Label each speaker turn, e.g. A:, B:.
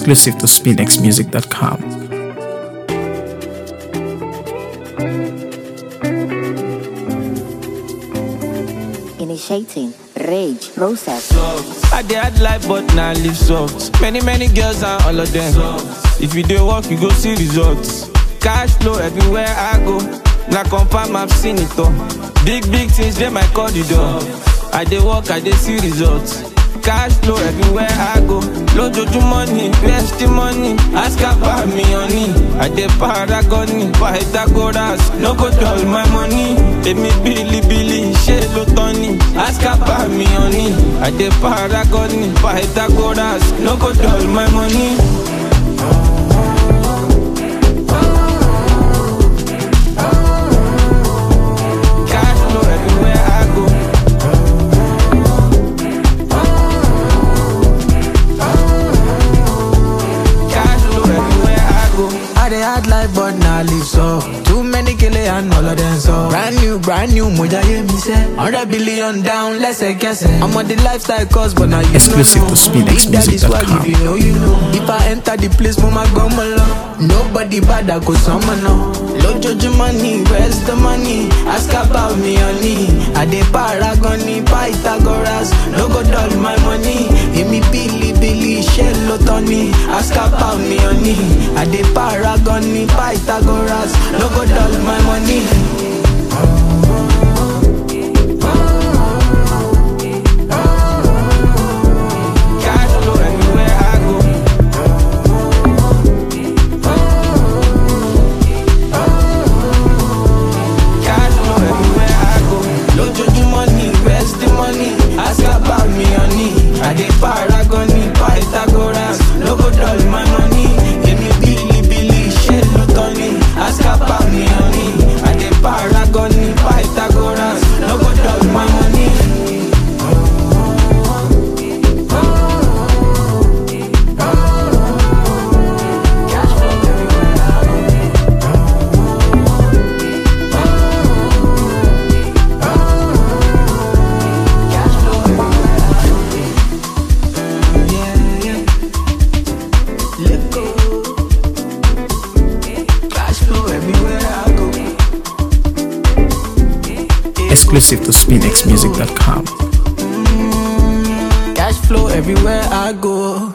A: Exclusive to SpinXMusic.com.
B: Initiating rage process.
C: I dey hard life but na live soft. Many many girls and all of them. If you dey work you go see results. Cash flow everywhere I go. Na confirm I've seen it all. Big big things dey my corridor. I dey work I dey see results. Cash flow everywhere I go. Lójoojúmọ́ ni where's the money? Ask about me honey. I dey paragon ni Pythagoras. No go dull my money. Èmi bílíbílí ṣé ló tán ni? Ask about me honey. I dey paragon ni Pythagoras. No go dull my money. Cash flow everywhere I go. Cash flow everywhere I go.
D: I dey hard life but na live so Too many kele and all of them so Brand new, brand new, moja ye mi se 100 billion down, lẹ́sẹ̀kẹsẹ̀ I'm on the lifestyle course but now you
A: Exclusive
D: don't
A: to
D: know If that is swag,
A: SpinXmusic.com.
D: if you know, you know If I enter the place, mo ma gbọ́ mọ lọ Nobody bad, I go sọmọ náà Lójoojúmọ́ ni, where's the money? Ask about me honey I dey paragon ni Pythagoras No go dull my money Èmi bílíbílí ṣé ló tán ni? Ask about me honey I dey paragon ni Pythagoras No go dull my money
C: Cash flow everywhere I go. Cash flow everywhere I go.
D: Lójoojúmọ́ ni where's the money? Ask about me honey I dey paragon ni Pythagoras No go dull my money Èmi bílíbílí ṣé ló tán ni? Ask about me honey I dey paragon ni Pythagoras No go dull my money Yeah, yeah. Let go. Cash flow everywhere I go.
A: Exclusive to SpinXMusic.com.
D: Cash flow everywhere I go.